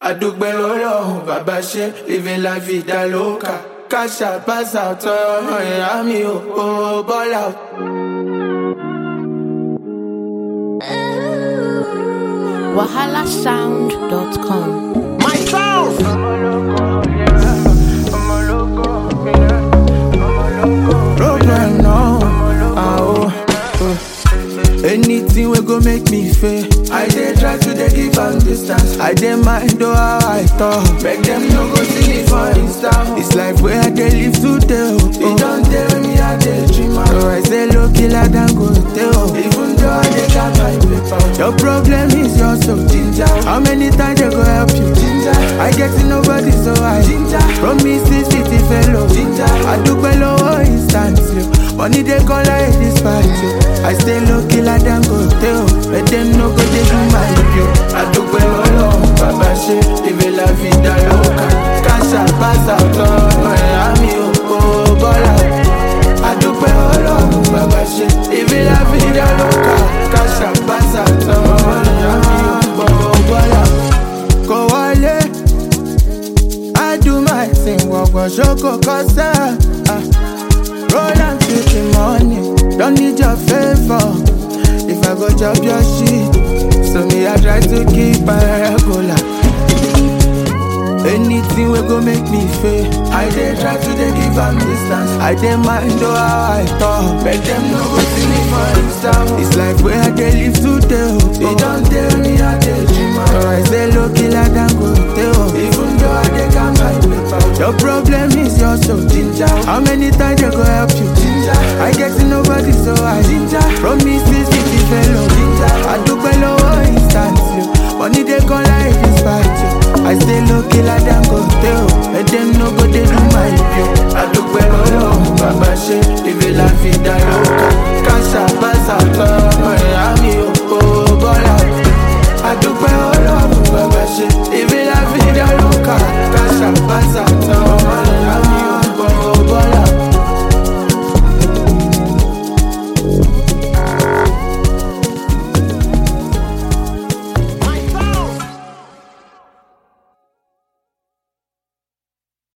àdúgbẹ́ lọ́lọ́run bàbá ṣe living la vida loca káṣà pàṣà tọrọ ìyá mi ò ò bọ́lá. wahalasound.com. My sound. Problem no. Ah, oh, oh. Anything we go make me fail. I dey try to dey give am distance. I dey mind though how I talk. Make them no go see me for Insta. It's life where I dey live today. Oh, oh. don't tell me I dey dream am. So I say low killer than go tell. Even though I dey got my paper. Your problem is your so ginger. How many times they go help you? Ginger. I get to nobody so I ginger. Promises city fellow. Ginger. I do below instant. Money they call like this party. I stay low killer than go tell. Let them know go they do my review. I do below Baba she live la vida loca. Casa pasa todo Miami oh bola. I do below Baba she live la vida loca. Casa pasa todo Miami oh bola. Go wale. I do my thing, walk on shoko kosa. Ah. Roll and take the money, don't need your favor. If I go chop your shit, so me I try to keep my regular. Anything will go make me fail. I dey try to dey give am distance. I dey mind though how I talk. Make them no go see me for Insta. It's like where I dey live today. Oh. They don't tell me I dey dream am. So I say look